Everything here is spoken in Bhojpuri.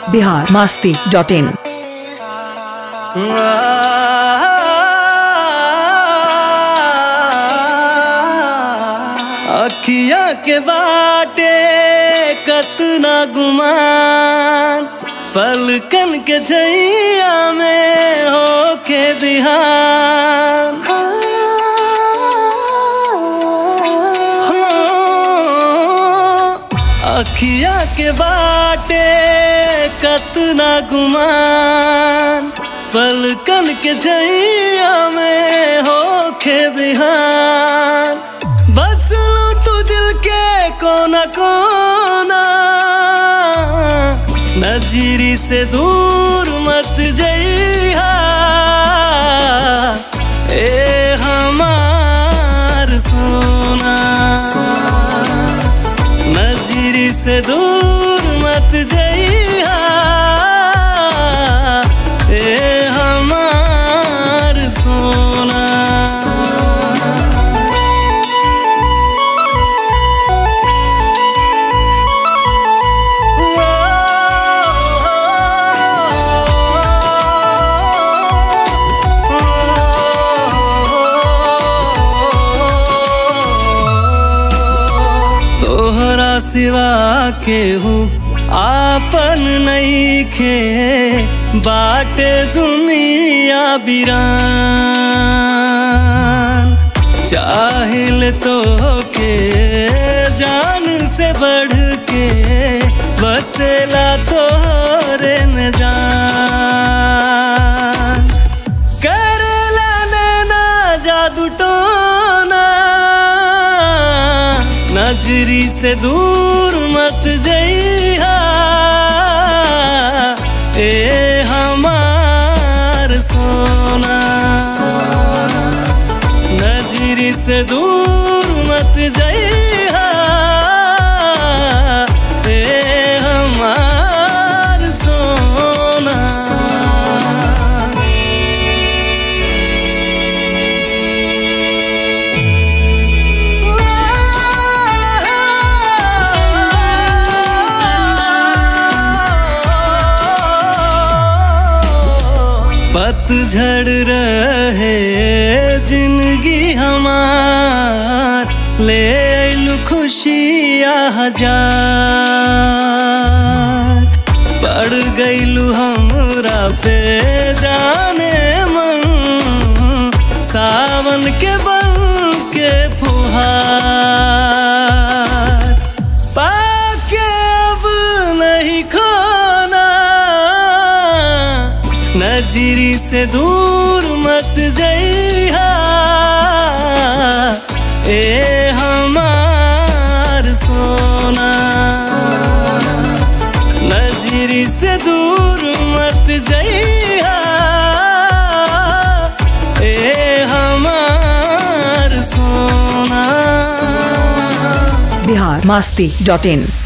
बिहार मास्ती डॉट इन अखिया के बाटे कतना गुमान पलकन के छैया में होके बिहान अखिया के बाटे कतना गुमान पलकन के छैया में होके बिहान बस लो तू दिल के कोना कोना नजरी से दूर मत जइहा ए हमार सोना नजरी से दूर मत जइहा ए हमार सोना तोहरा सिवा के हूँ आपन नईखे बाटे दुनिया बिरान चाहिल तो के जान से बढ़ के बसेला तोरे में जान करेला नैना जादू टोना नजरी से दूर मत जइहा ए हमार सोना नजरी से दूर मत जइहा ए हमार सोना पतझड़ रहे जिंदगी हमार ले आइलु खुशिया हजार पड़ गइलु हमरा पे जाने मन सावन के बन के फुहार पाके अब नहीं खोना नजरी से दूर मत जइहा ए हमार सोना नजरी से दूर मत जइहा ए हमार सोना बिहार मास्ती डॉट इन